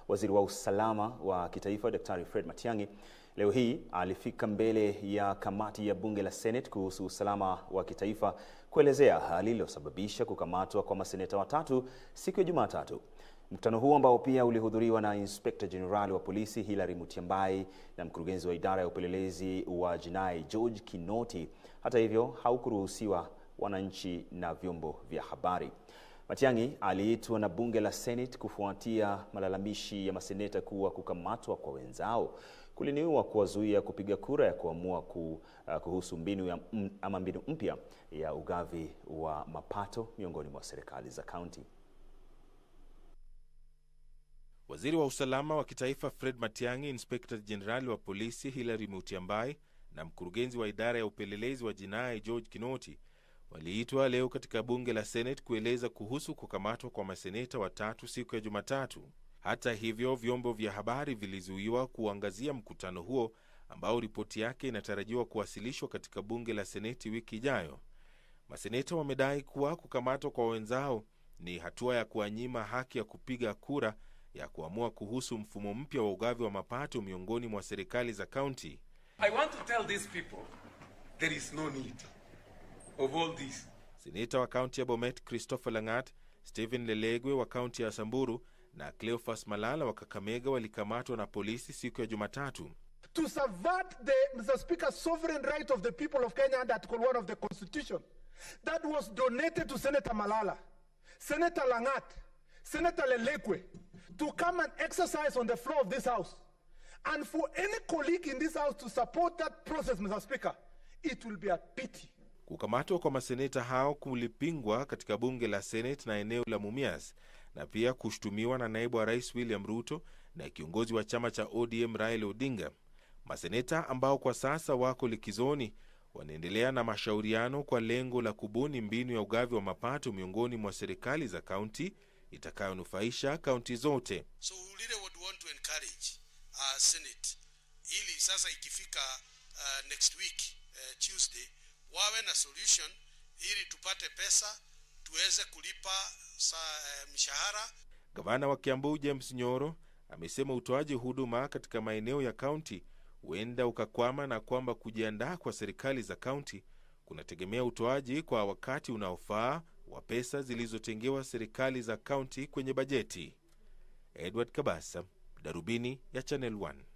waziri wa usalama wa kitaifa Daktari Fred Matiang'i leo hii alifika mbele ya kamati ya bunge la Senate kuhusu usalama wa kitaifa kuelezea hali iliyosababisha kukamatwa kwa maseneta watatu siku ya Jumatatu. Mkutano huo ambao pia ulihudhuriwa na Inspector General wa polisi Hilary Mutyambai na mkurugenzi wa idara ya upelelezi wa jinai George Kinoti, hata hivyo haukuruhusiwa wananchi na vyombo vya habari. Matiang'i aliitwa na bunge la Senate kufuatia malalamishi ya maseneta kuwa kukamatwa kwa wenzao kuliniua kuwazuia kupiga kura ya kuamua ku, uh, kuhusu mbinu ya, m, ama mbinu mpya ya ugavi wa mapato miongoni mwa serikali za kaunti. Waziri wa usalama wa kitaifa Fred Matiang'i, inspekta jenerali wa polisi Hilary Mutyambai na mkurugenzi wa idara ya upelelezi wa jinai George Kinoti waliitwa leo katika bunge la Senate kueleza kuhusu kukamatwa kwa maseneta watatu siku ya Jumatatu. Hata hivyo, vyombo vya habari vilizuiwa kuangazia mkutano huo ambao ripoti yake inatarajiwa kuwasilishwa katika bunge la Seneti wiki ijayo. Maseneta wamedai kuwa kukamatwa kwa wenzao ni hatua ya kuwanyima haki ya kupiga kura ya kuamua kuhusu mfumo mpya wa ugavi wa mapato miongoni mwa serikali za kaunti. I want to tell these people there is no need of all this. Seneta wa kaunti ya Bomet Christopher Langat, Stephen Lelegwe wa kaunti ya Samburu na Cleophas Malala wa Kakamega walikamatwa na polisi siku ya Jumatatu. to subvert the, Mr. Speaker, sovereign right of the people of Kenya under Article 1 of the Constitution that was donated to Senator Malala, Senator Langat, Senator Lelekwe to come and exercise on the floor of this House. And for any colleague in this House to support that process, Mr. Speaker, it will be a pity. Kukamatwa kwa maseneta hao kulipingwa katika bunge la Senate na eneo la Mumias na pia kushutumiwa na naibu wa rais William Ruto na kiongozi wa chama cha ODM Raila Odinga. Maseneta ambao kwa sasa wako likizoni wanaendelea na mashauriano kwa lengo la kubuni mbinu ya ugavi wa mapato miongoni mwa serikali za kaunti itakayonufaisha kaunti zote. So we really would want to encourage uh, Senate ili sasa ikifika uh, next week uh, Tuesday wawe na solution ili tupate pesa tuweze kulipa sa, uh, mshahara. Gavana wa Kiambu James Nyoro amesema utoaji huduma katika maeneo ya kaunti huenda ukakwama na kwamba kujiandaa kwa serikali za kaunti kunategemea utoaji kwa wakati unaofaa wa pesa zilizotengewa serikali za kaunti kwenye bajeti. Edward Kabasa, Darubini ya Channel 1.